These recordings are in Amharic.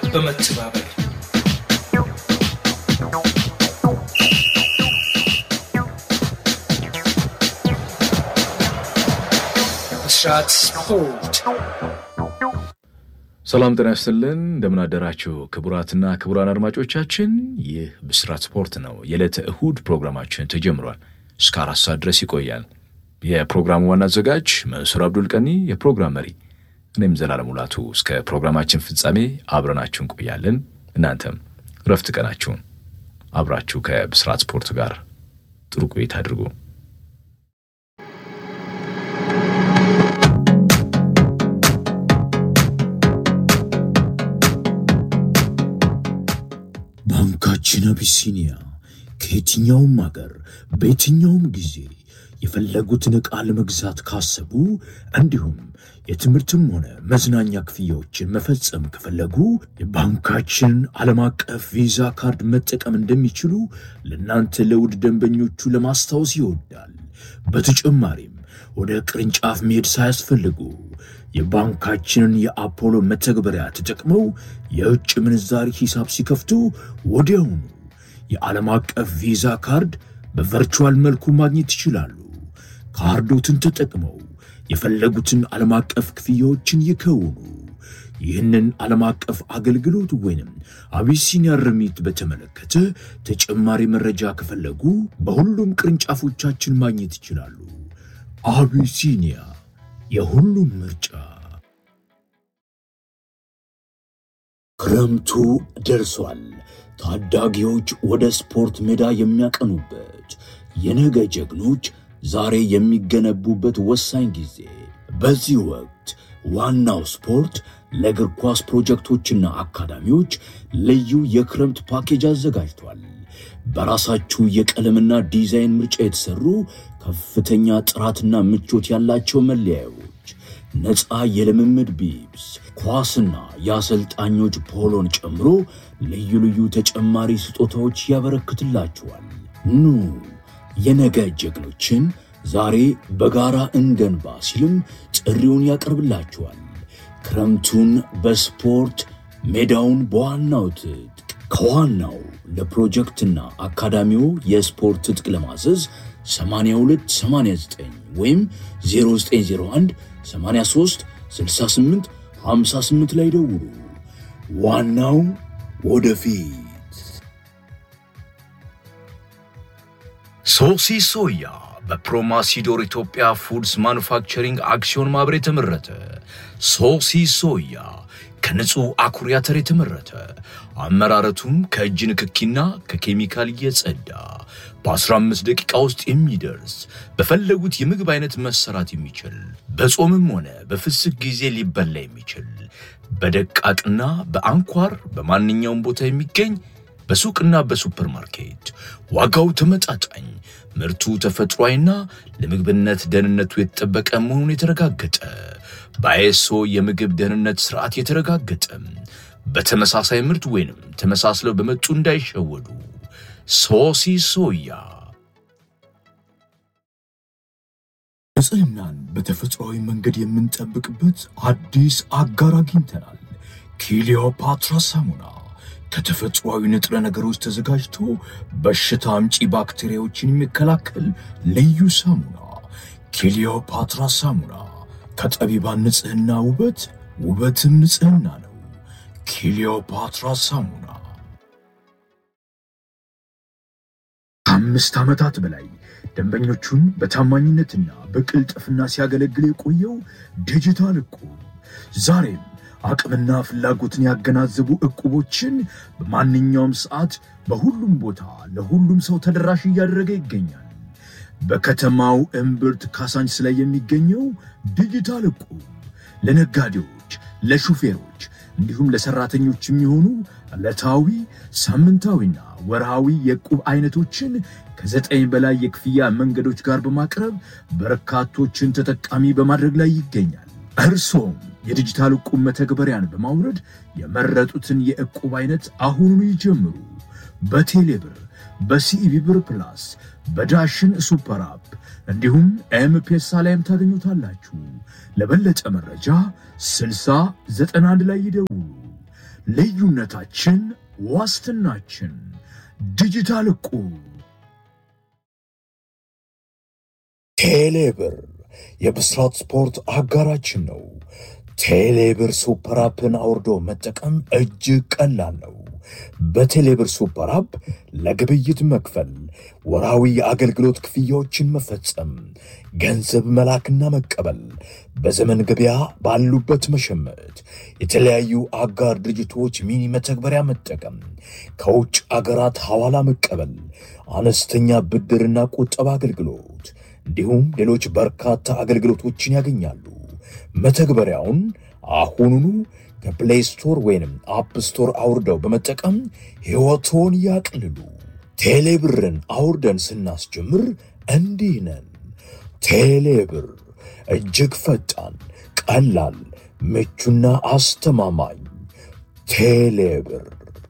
በመተባበር ብስራት ስፖርት ሰላም ጤና ይስጥልን። እንደምን አደራችሁ ክቡራትና ክቡራን አድማጮቻችን፣ ይህ ብስራት ስፖርት ነው። የዕለተ እሁድ ፕሮግራማችን ተጀምሯል። እስከ አራት ሰዓት ድረስ ይቆያል። የፕሮግራሙ ዋና አዘጋጅ መንሱር አብዱል ቀኒ፣ የፕሮግራም መሪ እኔም ዘላለም ሙላቱ። እስከ ፕሮግራማችን ፍጻሜ አብረናችሁ እንቆያለን። እናንተም ረፍት ቀናችሁን አብራችሁ ከብስራት ስፖርት ጋር ጥሩ ቆይታ አድርጉ። ባንካችን አቢሲኒያ ከየትኛውም አገር በየትኛውም ጊዜ የፈለጉትን ዕቃ ለመግዛት ካሰቡ እንዲሁም የትምህርትም ሆነ መዝናኛ ክፍያዎችን መፈጸም ከፈለጉ የባንካችንን ዓለም አቀፍ ቪዛ ካርድ መጠቀም እንደሚችሉ ለእናንተ ለውድ ደንበኞቹ ለማስታወስ ይወዳል። በተጨማሪም ወደ ቅርንጫፍ መሄድ ሳያስፈልጉ የባንካችንን የአፖሎ መተግበሪያ ተጠቅመው የውጭ ምንዛሪ ሂሳብ ሲከፍቱ ወዲያውኑ የዓለም አቀፍ ቪዛ ካርድ በቨርቹዋል መልኩ ማግኘት ይችላሉ። ካርዶትን ተጠቅመው የፈለጉትን ዓለም አቀፍ ክፍያዎችን ይከውኑ። ይህንን ዓለም አቀፍ አገልግሎት ወይንም አቢሲኒያ ርሚት በተመለከተ ተጨማሪ መረጃ ከፈለጉ በሁሉም ቅርንጫፎቻችን ማግኘት ይችላሉ። አቢሲኒያ የሁሉም ምርጫ። ክረምቱ ደርሷል። ታዳጊዎች ወደ ስፖርት ሜዳ የሚያቀኑበት የነገ ጀግኖች ዛሬ የሚገነቡበት ወሳኝ ጊዜ። በዚህ ወቅት ዋናው ስፖርት ለእግር ኳስ ፕሮጀክቶችና አካዳሚዎች ልዩ የክረምት ፓኬጅ አዘጋጅቷል። በራሳችሁ የቀለምና ዲዛይን ምርጫ የተሰሩ ከፍተኛ ጥራትና ምቾት ያላቸው መለያዮች፣ ነፃ የልምምድ ቢብስ፣ ኳስና የአሰልጣኞች ፖሎን ጨምሮ ልዩ ልዩ ተጨማሪ ስጦታዎች ያበረክትላችኋል። ኑ የነገ ጀግኖችን ዛሬ በጋራ እንገንባ ሲልም ጥሪውን ያቀርብላችኋል። ክረምቱን በስፖርት ሜዳውን በዋናው ትጥቅ ከዋናው ለፕሮጀክትና አካዳሚው የስፖርት ትጥቅ ለማዘዝ 8289 ወይም 0901 83 68 58 ላይ ደውሉ። ዋናው ወደፊት። ሶሲ ሶያ በፕሮማሲዶር ኢትዮጵያ ፉድስ ማኑፋክቸሪንግ አክሲዮን ማህበር የተመረተ ሶሲ ሶያ ከንጹህ አኩሪ አተር የተመረተ አመራረቱም ከእጅ ንክኪና ከኬሚካል የጸዳ በ15 ደቂቃ ውስጥ የሚደርስ በፈለጉት የምግብ አይነት መሰራት የሚችል በጾምም ሆነ በፍስክ ጊዜ ሊበላ የሚችል በደቃቅና በአንኳር በማንኛውም ቦታ የሚገኝ በሱቅና በሱፐርማርኬት ዋጋው ተመጣጣኝ ምርቱ ተፈጥሯዊና ለምግብነት ደህንነቱ የተጠበቀ መሆኑን የተረጋገጠ በአይኤስኦ የምግብ ደህንነት ስርዓት የተረጋገጠ በተመሳሳይ ምርት ወይንም ተመሳስለው በመጡ እንዳይሸወዱ ሶሲ ሶያ ንጽህናን በተፈጥሯዊ መንገድ የምንጠብቅበት አዲስ አጋር አግኝተናል። ኪሊዮፓትራ ሳሙና ከተፈጥሯዊ ንጥረ ነገሮች ተዘጋጅቶ በሽታ አምጪ ባክቴሪያዎችን የሚከላከል ልዩ ሳሙና። ኪሊዮፓትራ ሳሙና ከጠቢባን ንጽህና ውበት፣ ውበትም ንጽህና ነው። ኪሊዮፓትራ ሳሙና ከአምስት ዓመታት በላይ ደንበኞቹን በታማኝነትና በቅልጥፍና ሲያገለግል የቆየው ዲጂታል እቁብ ዛሬም አቅምና ፍላጎትን ያገናዘቡ እቁቦችን በማንኛውም ሰዓት በሁሉም ቦታ ለሁሉም ሰው ተደራሽ እያደረገ ይገኛል። በከተማው እምብርት ካሳንችስ ላይ የሚገኘው ዲጂታል እቁብ ለነጋዴዎች፣ ለሹፌሮች እንዲሁም ለሰራተኞች የሚሆኑ ዕለታዊ ሳምንታዊና ወርሃዊ የዕቁብ አይነቶችን ከዘጠኝ በላይ የክፍያ መንገዶች ጋር በማቅረብ በርካቶችን ተጠቃሚ በማድረግ ላይ ይገኛል። እርሶም የዲጂታል ዕቁብ መተግበሪያን በማውረድ የመረጡትን የዕቁብ አይነት አሁኑኑ ይጀምሩ። በቴሌብር፣ በሲኢቢ ብር ፕላስ፣ በዳሽን ሱፐር አፕ እንዲሁም ኤምፔሳ ላይም ታገኙታላችሁ። ለበለጠ መረጃ 6091 ላይ ይደውሉ። ልዩነታችን ዋስትናችን። ዲጂታል ዕቁብ። ቴሌብር የብስራት ስፖርት አጋራችን ነው። ቴሌብር ሱፐር አፕን አውርዶ መጠቀም እጅግ ቀላል ነው። በቴሌብር ሱፐር አፕ ለግብይት መክፈል፣ ወራዊ የአገልግሎት ክፍያዎችን መፈጸም፣ ገንዘብ መላክና መቀበል፣ በዘመን ገበያ ባሉበት መሸመት፣ የተለያዩ አጋር ድርጅቶች ሚኒ መተግበሪያ መጠቀም፣ ከውጭ አገራት ሐዋላ መቀበል፣ አነስተኛ ብድርና ቁጠባ አገልግሎት እንዲሁም ሌሎች በርካታ አገልግሎቶችን ያገኛሉ። መተግበሪያውን አሁኑኑ ከፕሌይ ስቶር ወይንም አፕ ስቶር አውርደው በመጠቀም ሕይወቶን ያቅልሉ። ቴሌብርን አውርደን ስናስጀምር እንዲህ ነን። ቴሌብር እጅግ ፈጣን፣ ቀላል፣ ምቹና አስተማማኝ። ቴሌብር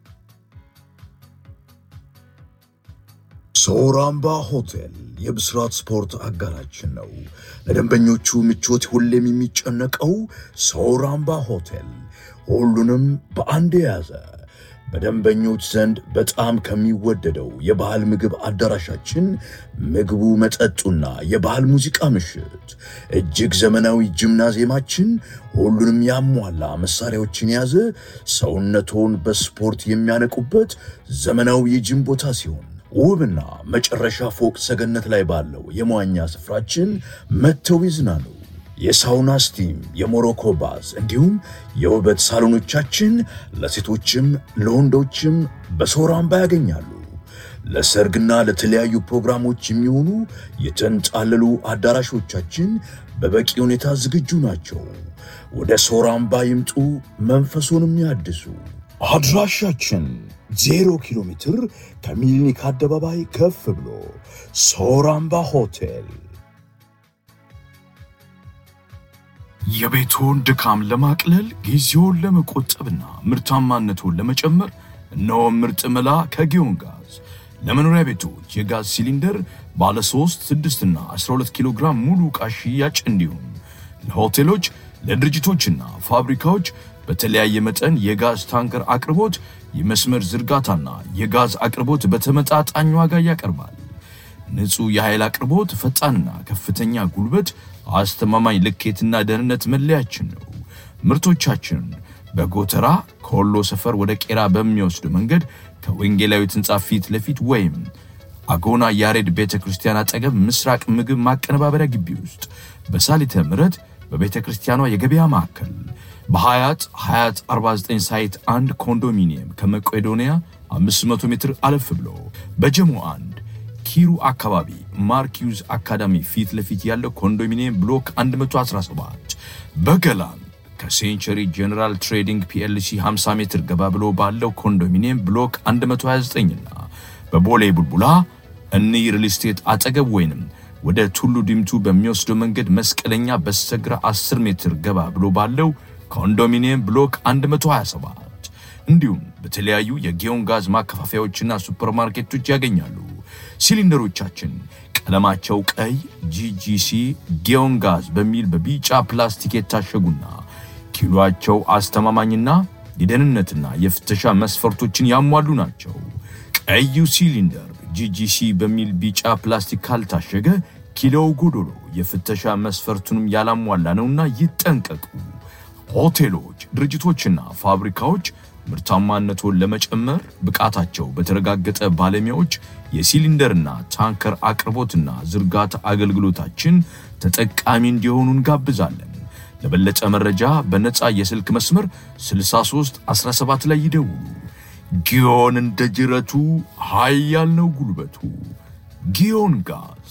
ሶራምባ ሆቴል የብስራት ስፖርት አጋራችን ነው። ለደንበኞቹ ምቾት ሁሌም የሚጨነቀው ሶራምባ ሆቴል ሁሉንም በአንድ የያዘ በደንበኞች ዘንድ በጣም ከሚወደደው የባህል ምግብ አዳራሻችን ምግቡ፣ መጠጡና የባህል ሙዚቃ ምሽት፣ እጅግ ዘመናዊ ጂምናዚየማችን ሁሉንም ያሟላ መሳሪያዎችን የያዘ ሰውነቶን በስፖርት የሚያነቁበት ዘመናዊ የጂም ቦታ ሲሆን ውብና መጨረሻ ፎቅ ሰገነት ላይ ባለው የመዋኛ ስፍራችን መጥተው ይዝናኑ። የሳውና ስቲም፣ የሞሮኮ ባዝ እንዲሁም የውበት ሳሎኖቻችን ለሴቶችም ለወንዶችም በሶራምባ ያገኛሉ። ለሰርግና ለተለያዩ ፕሮግራሞች የሚሆኑ የተንጣለሉ አዳራሾቻችን በበቂ ሁኔታ ዝግጁ ናቸው። ወደ ሶራምባ ይምጡ፣ መንፈሱንም ያድሱ። አድራሻችን ዜሮ ኪሎ ሜትር ከሚሊኒክ አደባባይ ከፍ ብሎ ሶራምባ ሆቴል። የቤቶን ድካም ለማቅለል ጊዜውን ለመቆጠብና ምርታማነቱን ለመጨመር እነሆ ምርጥ መላ ከጊዮን ጋዝ ለመኖሪያ ቤቶች የጋዝ ሲሊንደር ባለ 3፣ 6 እና 12 ኪሎ ግራም ሙሉ ዕቃ ሽያጭ እንዲሁም ለሆቴሎች ለድርጅቶችና ፋብሪካዎች በተለያየ መጠን የጋዝ ታንከር አቅርቦት የመስመር ዝርጋታና የጋዝ አቅርቦት በተመጣጣኝ ዋጋ ያቀርባል። ንጹህ የኃይል አቅርቦት፣ ፈጣንና ከፍተኛ ጉልበት፣ አስተማማኝ ልኬትና ደህንነት መለያችን ነው። ምርቶቻችን በጎተራ ከወሎ ሰፈር ወደ ቄራ በሚወስድ መንገድ ከወንጌላዊት ሕንፃ ፊት ለፊት ወይም አጎና ያሬድ ቤተ ክርስቲያን አጠገብ ምስራቅ ምግብ ማቀነባበሪያ ግቢ ውስጥ በሳሊተ ምሕረት በቤተ ክርስቲያኗ የገበያ ማዕከል በሀያት ሀያት 49 ሳይት አንድ ኮንዶሚኒየም ከመቄዶንያ 500 ሜትር አለፍ ብሎ በጀሞ አንድ ኪሩ አካባቢ ማርኪዩዝ አካዳሚ ፊት ለፊት ያለው ኮንዶሚኒየም ብሎክ 117 በገላን ከሴንቸሪ ጄኔራል ትሬዲንግ ፒኤልሲ 50 ሜትር ገባ ብሎ ባለው ኮንዶሚኒየም ብሎክ 129 እና በቦሌ ቡልቡላ እኒ ሪል ስቴት አጠገብ ወይንም ወደ ቱሉ ዲምቱ በሚወስደው መንገድ መስቀለኛ በስተግራ 10 ሜትር ገባ ብሎ ባለው ኮንዶሚኒየም ብሎክ 127 እንዲሁም በተለያዩ የጊዮን ጋዝ ማከፋፈያዎችና ሱፐርማርኬቶች ያገኛሉ። ሲሊንደሮቻችን ቀለማቸው ቀይ ጂጂሲ ጊዮን ጋዝ በሚል በቢጫ ፕላስቲክ የታሸጉና ኪሎአቸው አስተማማኝና የደህንነትና የፍተሻ መስፈርቶችን ያሟሉ ናቸው። ቀዩ ሲሊንደር ጂጂሲ በሚል ቢጫ ፕላስቲክ ካልታሸገ ኪሎው ጎዶሎ የፍተሻ መስፈርቱንም ያላሟላ ነውና ይጠንቀቁ። ሆቴሎች፣ ድርጅቶችና ፋብሪካዎች ምርታማነቱን ለመጨመር ብቃታቸው በተረጋገጠ ባለሙያዎች የሲሊንደርና ታንከር አቅርቦትና ዝርጋታ አገልግሎታችን ተጠቃሚ እንዲሆኑ እንጋብዛለን። ለበለጠ መረጃ በነፃ የስልክ መስመር 63 17 ላይ ይደውሉ። ጊዮን እንደ ጅረቱ ኃያል ነው ጉልበቱ። ጊዮን ጋዝ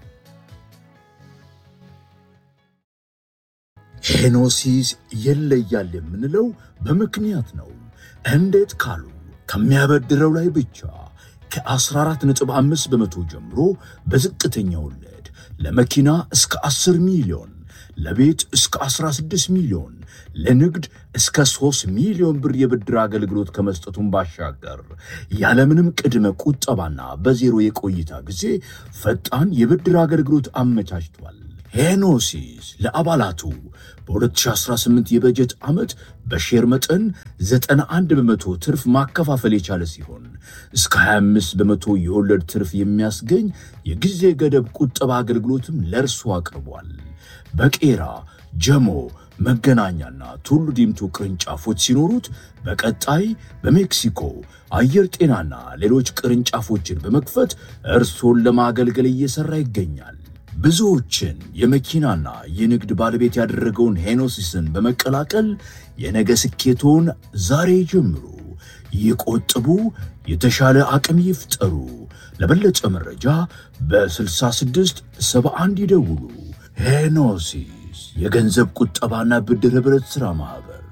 ሄኖሲስ ይለያል የምንለው በምክንያት ነው። እንዴት ካሉ ከሚያበድረው ላይ ብቻ ከ14.5 በመቶ ጀምሮ በዝቅተኛ ወለድ ለመኪና እስከ 10 ሚሊዮን፣ ለቤት እስከ 16 ሚሊዮን፣ ለንግድ እስከ 3 ሚሊዮን ብር የብድር አገልግሎት ከመስጠቱን ባሻገር ያለምንም ቅድመ ቁጠባና በዜሮ የቆይታ ጊዜ ፈጣን የብድር አገልግሎት አመቻችቷል። ሄኖሲስ ለአባላቱ በ2018 የበጀት ዓመት በሼር መጠን 91 በመቶ ትርፍ ማከፋፈል የቻለ ሲሆን እስከ 25 በመቶ የወለድ ትርፍ የሚያስገኝ የጊዜ ገደብ ቁጠባ አገልግሎትም ለእርሱ አቅርቧል። በቄራ ጀሞ መገናኛና ቱሉ ዲምቱ ቅርንጫፎች ሲኖሩት በቀጣይ በሜክሲኮ አየር ጤናና ሌሎች ቅርንጫፎችን በመክፈት እርሶን ለማገልገል እየሰራ ይገኛል። ብዙዎችን የመኪናና የንግድ ባለቤት ያደረገውን ሄኖሲስን በመቀላቀል የነገ ስኬቶን ዛሬ ጀምሩ። ይቆጥቡ፣ የተሻለ አቅም ይፍጠሩ። ለበለጠ መረጃ በ66 71 ይደውሉ። ሄኖሲስ የገንዘብ ቁጠባና ብድር ኅብረት ሥራ ማኅበር